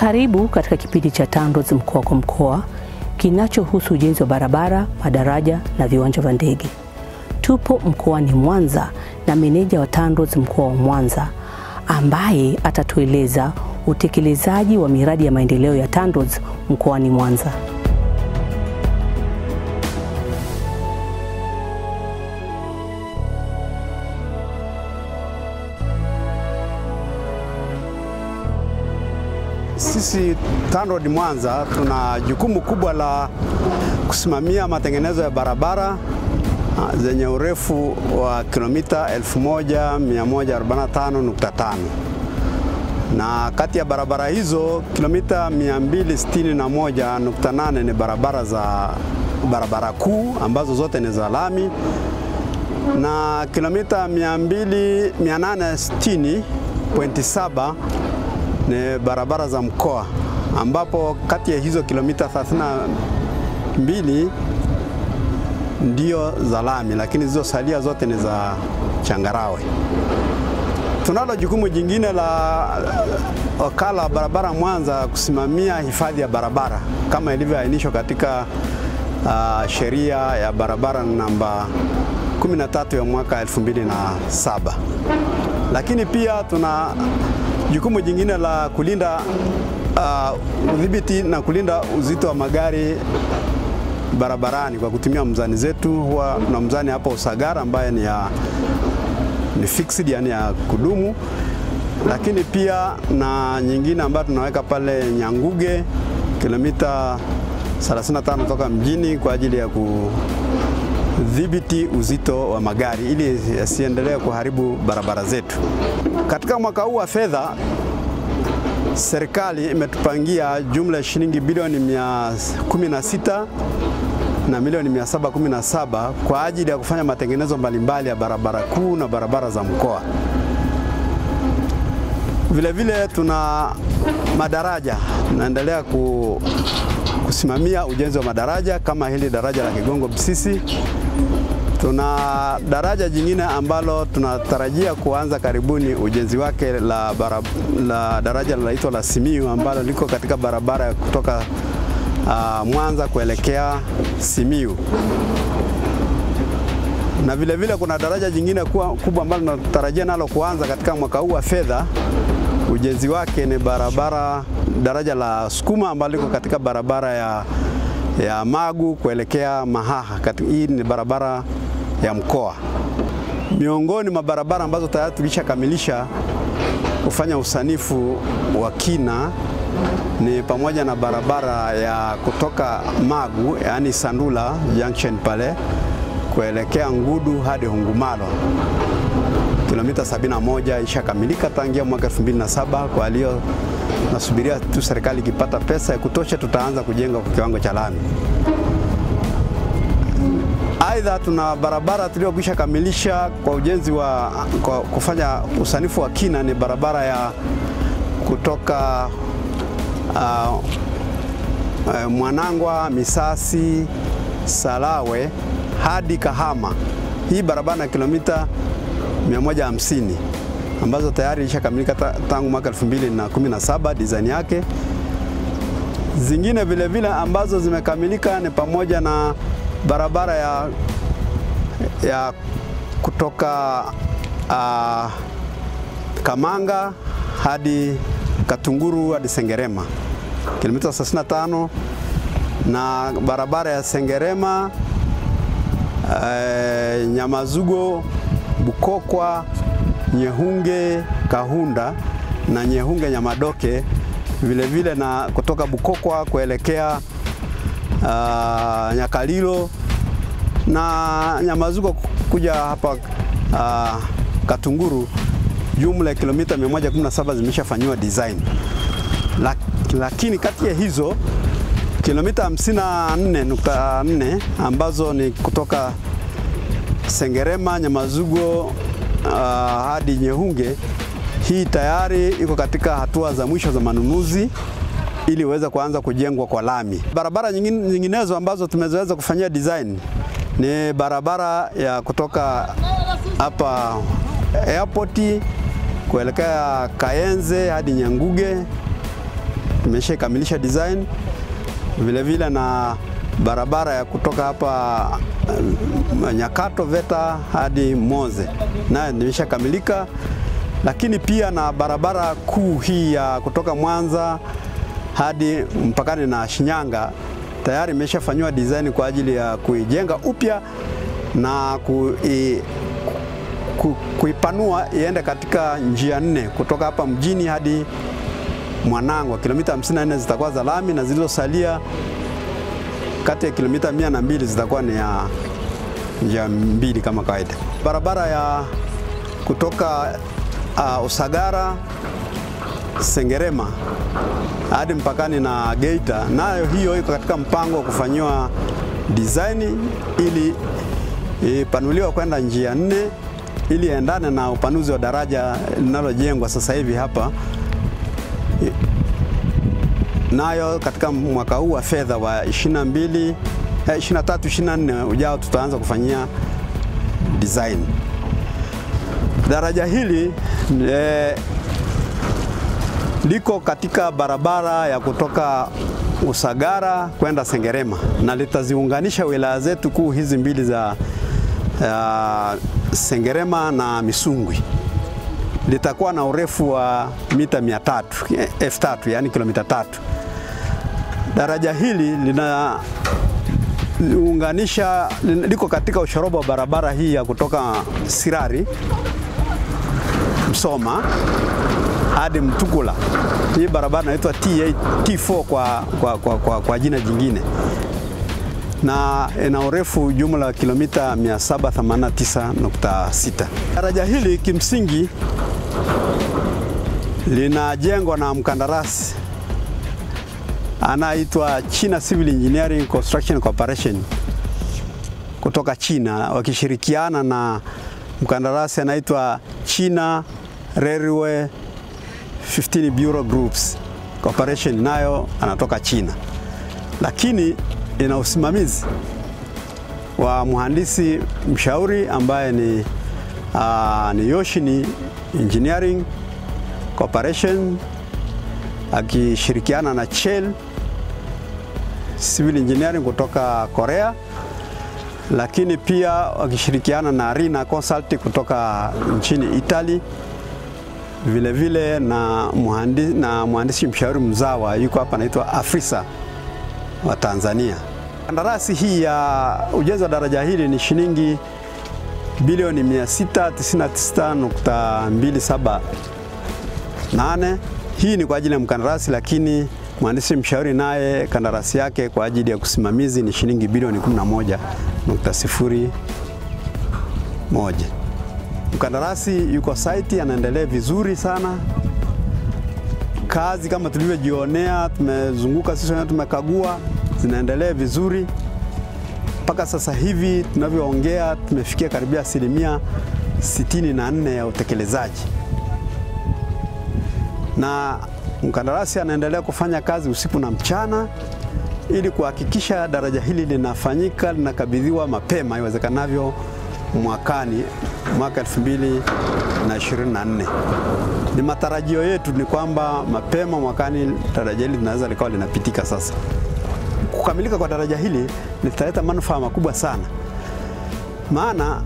Karibu katika kipindi cha TANROADS mkoa kwa mkoa kinachohusu ujenzi wa barabara, madaraja na viwanja vya ndege. Tupo mkoani Mwanza na meneja wa TANROADS mkoa wa Mwanza ambaye atatueleza utekelezaji wa miradi ya maendeleo ya TANROADS mkoani Mwanza. Sisi TANROADS Mwanza tuna jukumu kubwa la kusimamia matengenezo ya barabara zenye urefu wa kilomita 1145.5 na kati ya barabara hizo kilomita 261.8 ni barabara za barabara kuu ambazo zote ni za lami na kilomita 860.7 ni barabara za mkoa ambapo kati ya hizo kilomita 32 ndio za lami, lakini zilizosalia zote ni za changarawe. Tunalo jukumu jingine la wakala wa barabara Mwanza kusimamia hifadhi ya barabara kama ilivyoainishwa katika uh, sheria ya barabara namba 13 ya mwaka 2007. Lakini pia tuna jukumu jingine la kulinda udhibiti uh, na kulinda uzito wa magari barabarani kwa kutumia mzani zetu. Huwa na mzani hapo Usagara ambaye ni ya ni fixed, yani ya kudumu, lakini pia na nyingine ambayo tunaweka pale Nyanguge kilomita 35 toka mjini kwa ajili ya kudhibiti uzito wa magari ili yasiendelee kuharibu barabara zetu. Katika mwaka huu wa fedha serikali imetupangia jumla ya shilingi bilioni 116 na milioni 717 kwa ajili ya kufanya matengenezo mbalimbali ya barabara kuu na barabara za mkoa. Vilevile vile tuna madaraja, tunaendelea ku, kusimamia ujenzi wa madaraja kama hili daraja la Kigongo Busisi. Tuna daraja jingine ambalo tunatarajia kuanza karibuni ujenzi wake la, barab, la daraja linaitwa la Simiyu ambalo liko katika barabara ya kutoka uh, Mwanza kuelekea Simiyu. Na vile vile kuna daraja jingine kubwa ambalo tunatarajia nalo kuanza katika mwaka huu wa fedha. Ujenzi wake ni barabara daraja la Sukuma ambalo liko katika barabara ya, ya Magu kuelekea Mahaha. Hii ni barabara ya mkoa. Miongoni mwa barabara ambazo tayari tulishakamilisha kufanya usanifu wa kina ni pamoja na barabara ya kutoka Magu, yaani Sandula Junction pale kuelekea Ngudu hadi Hungumalo, kilomita 71 ishakamilika tangia mwaka 2007. Kwa hiyo nasubiria tu serikali ikipata pesa ya kutosha, tutaanza kujenga kwa kiwango cha lami. Aidha, tuna barabara tuliyokwisha kamilisha kwa ujenzi wa kwa kufanya usanifu wa kina ni barabara ya kutoka uh, uh, Mwanangwa, Misasi, Salawe hadi Kahama. Hii barabara na kilomita 150 ambazo tayari ilishakamilika tangu mwaka 2017 design yake. Zingine vile vile ambazo zimekamilika ni pamoja na barabara ya, ya kutoka uh, Kamanga hadi Katunguru hadi Sengerema kilomita 35 na barabara ya Sengerema uh, Nyamazugo Bukokwa Nyehunge Kahunda na Nyehunge Nyamadoke vile vile na kutoka Bukokwa kuelekea uh, Nyakalilo na Nyamazugo kuja hapa uh, Katunguru, jumla ya kilomita 117 zimeshafanywa design. Lak, lakini kati ya hizo kilomita 54.4 ambazo ni kutoka Sengerema Nyamazugo uh, hadi Nyehunge, hii tayari iko katika hatua za mwisho za manunuzi ili iweze kuanza kujengwa kwa lami. Barabara nyingine, nyinginezo ambazo tumeweza kufanyia design ni barabara ya kutoka hapa airport kuelekea Kayenze hadi Nyanguge tumeshakamilisha design vile vile na barabara ya kutoka hapa uh, Nyakato VETA hadi Moze nayo imeshakamilika, lakini pia na barabara kuu hii ya kutoka Mwanza hadi mpakani na Shinyanga tayari imeshafanywa design kwa ajili ya kuijenga upya na kui, ku, kuipanua iende katika njia nne kutoka hapa mjini hadi Mwanangwa. Kilomita 54 zitakuwa za lami na zilizosalia kati ya kilomita mia na mbili zitakuwa ni ya njia mbili kama kawaida. Barabara ya kutoka uh, Usagara Sengerema hadi mpakani na Geita, nayo hiyo iko katika mpango wa kufanyiwa design ili ipanuliwa kwenda njia nne ili endane na upanuzi wa daraja linalojengwa sasa hivi hapa nayo katika mwaka huu wa fedha wa 22 23 24 ujao tutaanza kufanyia design. Daraja hili e, liko katika barabara ya kutoka Usagara kwenda Sengerema na litaziunganisha wilaya zetu kuu hizi mbili za uh, Sengerema na Misungwi. Litakuwa na urefu wa mita 300 elfu tatu yani kilomita tatu. Daraja hili linaunganisha liko katika ushoroba wa barabara hii ya kutoka Sirari Msoma hadi Mtukula. Hii barabara inaitwa T8, T4 kwa, kwa, kwa, kwa, kwa jina jingine na ina urefu jumla wa kilomita 789.6. Daraja hili kimsingi linajengwa na mkandarasi anaitwa China Civil Engineering Construction Corporation kutoka China wakishirikiana na mkandarasi anaitwa China Railway 15 Bureau Groups Corporation, nayo anatoka China, lakini ina usimamizi wa mhandisi mshauri ambaye ni, uh, ni Yoshini Engineering Corporation akishirikiana na Shell Civil Engineering kutoka Korea, lakini pia wakishirikiana na Rina Consult kutoka nchini Italy, vile vile na mhandisi, na mhandisi mshauri mzawa yuko hapa anaitwa Afrisa wa Tanzania. Kandarasi hii ya ujenzi wa daraja hili ni shilingi bilioni 699.278. Hii ni kwa ajili ya mkandarasi, lakini mhandisi mshauri naye kandarasi yake kwa ajili ya kusimamizi ni shilingi bilioni 11.01. Mkandarasi yuko site, anaendelea vizuri sana kazi kama tulivyojionea, tumezunguka sisi wenyewe, tumekagua, zinaendelea vizuri mpaka sasa hivi tunavyoongea, tumefikia karibia asilimia 64 ya utekelezaji, na mkandarasi anaendelea kufanya kazi usiku na mchana ili kuhakikisha daraja hili linafanyika, linakabidhiwa mapema iwezekanavyo mwakani mwaka 2024. Ni matarajio yetu ni kwamba mapema mwakani daraja hili linaweza likawa linapitika sasa. Kukamilika kwa daraja hili litaleta manufaa makubwa sana, maana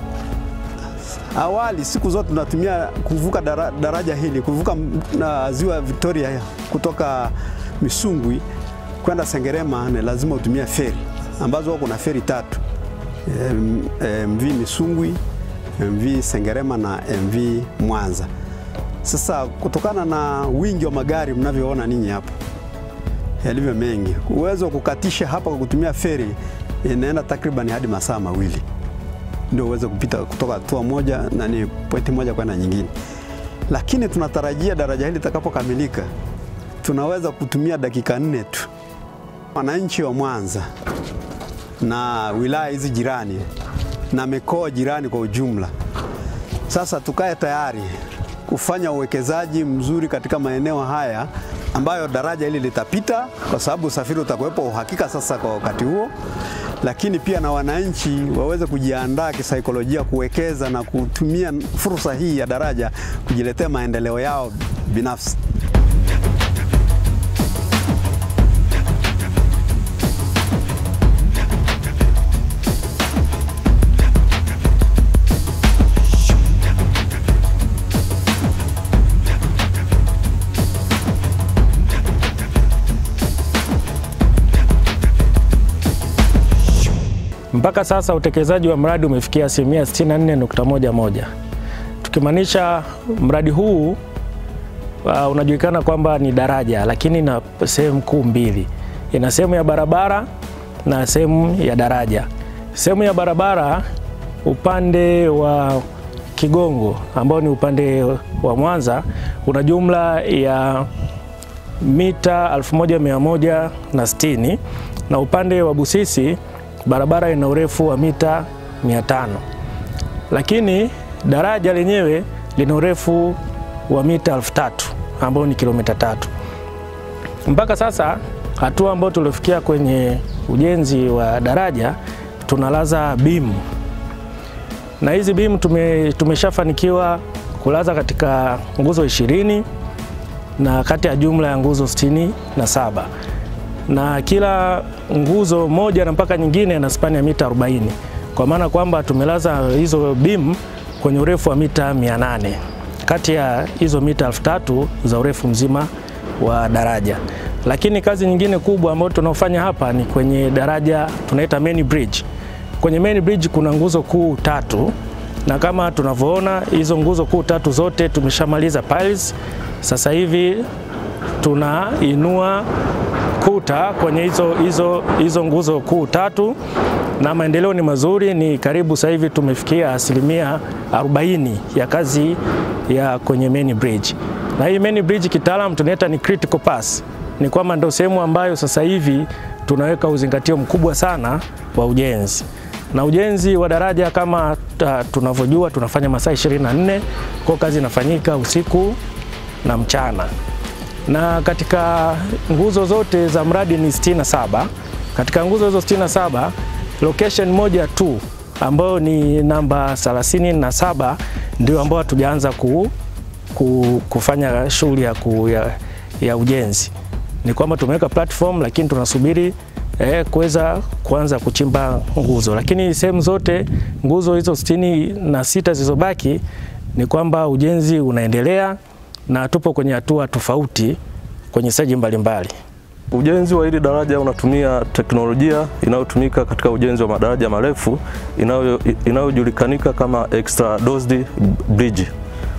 awali siku zote tunatumia kuvuka dara, daraja hili kuvuka na ziwa Victoria kutoka Misungwi kwenda Sengerema, ni lazima utumie feri ambazo kuna feri tatu MV Misungwi, MV Sengerema na MV Mwanza. Sasa kutokana na wingi wa magari mnavyoona ninyi hapa yalivyo mengi, uwezo wa kukatisha hapa kwa kutumia feri inaenda takriban hadi masaa mawili ndio uweze kupita kutoka hatua moja na ni pointi moja kwenda nyingine, lakini tunatarajia daraja hili litakapokamilika tunaweza kutumia dakika nne tu. Wananchi wa Mwanza na wilaya hizi jirani na mikoa jirani kwa ujumla, sasa tukae tayari kufanya uwekezaji mzuri katika maeneo haya ambayo daraja hili litapita, kwa sababu usafiri utakuwepo uhakika sasa kwa wakati huo, lakini pia na wananchi waweze kujiandaa kisaikolojia kuwekeza na kutumia fursa hii ya daraja kujiletea maendeleo yao binafsi. Mpaka sasa utekelezaji wa mradi umefikia asilimia 64.11, tukimaanisha mradi huu uh, unajulikana kwamba ni daraja, lakini na sehemu kuu mbili, ina sehemu ya barabara na sehemu ya daraja. Sehemu ya barabara upande wa Kigongo ambao ni upande wa Mwanza una jumla ya mita 1160 na upande wa Busisi barabara ina urefu wa mita 500, lakini daraja lenyewe lina urefu wa mita 3000 ambao ni kilomita tatu. Mpaka sasa hatua ambayo tuliofikia kwenye ujenzi wa daraja tunalaza bimu na hizi bimu tume, tumeshafanikiwa kulaza katika nguzo ishirini na kati ya jumla ya nguzo sitini na saba na kila nguzo moja na mpaka nyingine na spani ya mita 40 kwa maana kwamba tumelaza hizo bimu kwenye urefu wa mita 800 kati ya hizo mita 3000 za urefu mzima wa daraja. Lakini kazi nyingine kubwa ambayo tunaofanya hapa ni kwenye daraja tunaita main bridge. Kwenye main bridge kuna nguzo kuu tatu, na kama tunavyoona hizo nguzo kuu tatu zote tumeshamaliza piles. Sasa hivi tunainua kuta kwenye hizo, hizo, hizo nguzo kuu tatu na maendeleo ni mazuri, ni karibu sasa hivi tumefikia asilimia 40 ya kazi ya kwenye main bridge. Na hii main bridge kitaalam tunaita ni critical pass, ni kwamba ndio sehemu ambayo sasa hivi tunaweka uzingatio mkubwa sana wa ujenzi na ujenzi wa daraja kama tunavyojua tunafanya masaa 24 kwa kazi inafanyika usiku na mchana, na katika nguzo zote za mradi ni 67. Katika nguzo hizo 67 location moja tu ambayo ni namba 37 ndio ambayo hatujaanza ku, ku, kufanya shughuli ya, ku, ya, ya ujenzi. Ni kwamba tumeweka platform lakini tunasubiri eh, kuweza kuanza kuchimba nguzo, lakini sehemu zote nguzo hizo sitini na sita zilizobaki ni kwamba ujenzi unaendelea na tupo kwenye hatua tofauti kwenye steji mbalimbali. Ujenzi wa hili daraja unatumia teknolojia inayotumika katika ujenzi wa madaraja marefu inayojulikanika kama extra dosed bridge.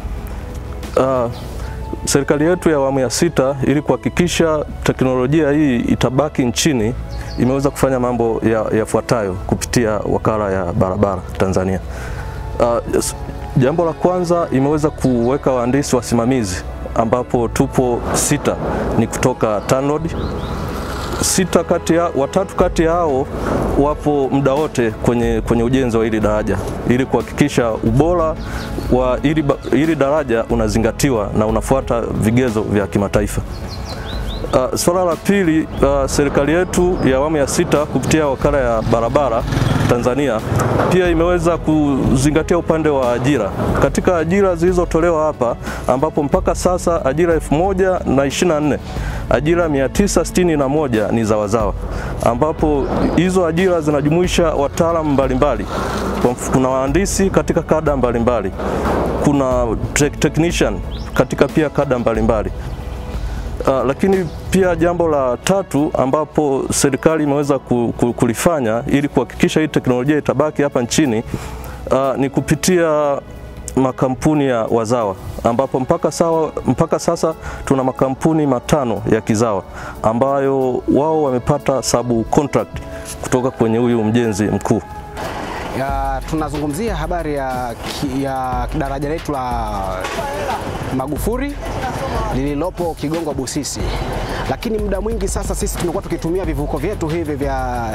Uh, serikali yetu ya awamu ya sita ili kuhakikisha teknolojia hii itabaki nchini imeweza kufanya mambo yafuatayo ya kupitia wakala ya barabara Tanzania. Uh, jambo la kwanza imeweza kuweka wahandisi wasimamizi ambapo tupo sita ni kutoka TANROADS. Sita kati ya, watatu kati yao wapo muda wote kwenye, kwenye ujenzi wa hili daraja ili kuhakikisha ubora wa hili, hili daraja unazingatiwa na unafuata vigezo vya kimataifa. Uh, swala la pili, uh, serikali yetu ya awamu ya sita kupitia wakala ya barabara Tanzania pia imeweza kuzingatia upande wa ajira katika ajira zilizotolewa hapa, ambapo mpaka sasa ajira elfu moja na ishirini na nne ajira 961 ni za wazawa, ambapo hizo ajira zinajumuisha wataalamu mbalimbali. Kuna wahandisi katika kada mbalimbali, kuna technician katika pia kada mbalimbali. Uh, lakini pia jambo la tatu ambapo serikali imeweza kulifanya ili kuhakikisha hii teknolojia itabaki hapa nchini uh, ni kupitia makampuni ya wazawa ambapo mpaka, sawa, mpaka sasa tuna makampuni matano ya kizawa ambayo wao wamepata sabu contract kutoka kwenye huyu mjenzi mkuu. Ya, tunazungumzia habari ya, ya daraja letu la Magufuli lililopo Kigongo Busisi, lakini muda mwingi sasa sisi tumekuwa tukitumia vivuko vyetu hivi vya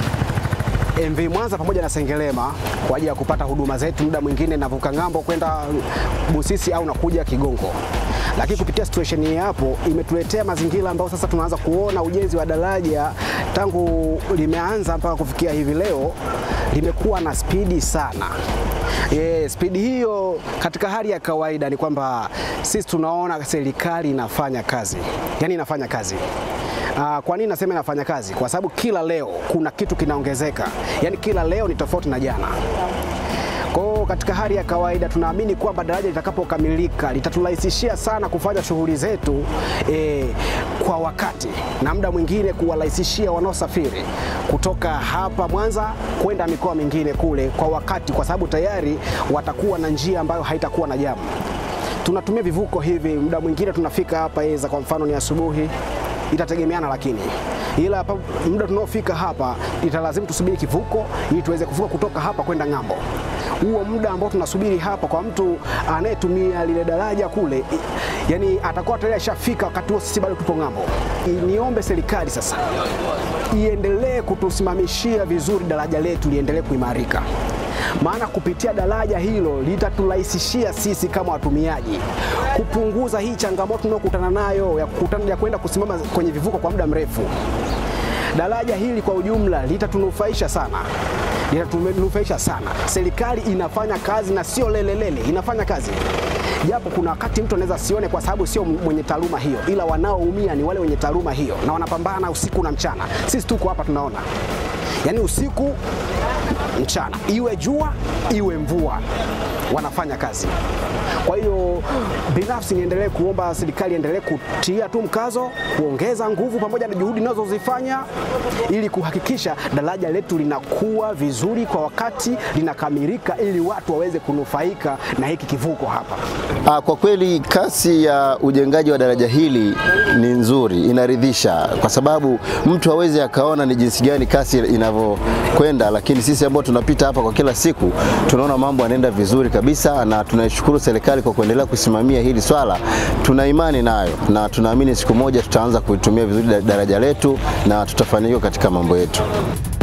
MV Mwanza pamoja na Sengerema kwa ajili ya kupata huduma zetu. Muda mwingine navuka ng'ambo kwenda Busisi au nakuja Kigongo, lakini kupitia situation hii hapo imetuletea mazingira ambayo sasa tunaanza kuona ujenzi wa daraja tangu limeanza mpaka kufikia hivi leo limekuwa na spidi sana. E, spidi hiyo katika hali ya kawaida ni kwamba sisi tunaona serikali inafanya kazi, yaani inafanya kazi. Uh, kwa nini nasema inafanya kazi? Kwa sababu kila leo kuna kitu kinaongezeka, yaani kila leo ni tofauti na jana. Kwa katika hali ya kawaida, tunaamini kwamba daraja litakapokamilika litaturahisishia sana kufanya shughuli zetu e, kwa wakati na muda mwingine kuwarahisishia wanaosafiri kutoka hapa Mwanza kwenda mikoa mingine kule kwa wakati, kwa sababu tayari watakuwa na njia ambayo haitakuwa na jamu. Tunatumia vivuko hivi, muda mwingine tunafika hapa eza, kwa mfano ni asubuhi, itategemeana lakini ila hapa muda tunaofika hapa italazimu tusubiri kivuko ili tuweze kuvuka kutoka hapa kwenda ng'ambo. Huo muda ambao tunasubiri hapa kwa mtu anayetumia lile daraja kule, i- yani atakuwa tayari ashafika, wakati huo sisi bado tupo ng'ambo. I- Niombe serikali sasa iendelee kutusimamishia vizuri daraja letu liendelee kuimarika maana kupitia daraja hilo litaturahisishia sisi kama watumiaji kupunguza hii changamoto tunayokutana nayo ya kukutana ya kwenda kusimama kwenye vivuko kwa muda mrefu. Daraja hili kwa ujumla litatunufaisha sana, litatunufaisha sana. Serikali inafanya kazi na sio lelelele, inafanya kazi japo kuna wakati mtu anaweza sione kwa sababu sio mwenye taaluma hiyo, ila wanaoumia ni wale wenye taaluma hiyo na wanapambana usiku na mchana. Sisi tuko hapa tunaona, yaani usiku mchana, iwe jua iwe mvua, wanafanya kazi. Kwa hiyo binafsi niendelee kuomba serikali iendelee kutia tu mkazo, kuongeza nguvu pamoja na juhudi inazozifanya ili kuhakikisha daraja letu linakuwa vizuri kwa wakati, linakamilika ili watu waweze kunufaika na hiki kivuko hapa. Ah, Kwa kweli kasi ya ujengaji wa daraja hili ni nzuri, inaridhisha, kwa sababu mtu hawezi akaona ni jinsi gani kasi inavyokwenda, lakini sisi ambao tunapita hapa kwa kila siku tunaona mambo yanaenda vizuri kabisa, na tunaishukuru serikali kwa kuendelea kusimamia hili swala. Tuna imani nayo na tunaamini siku moja tutaanza kuitumia vizuri daraja letu na tutafanikiwa katika mambo yetu.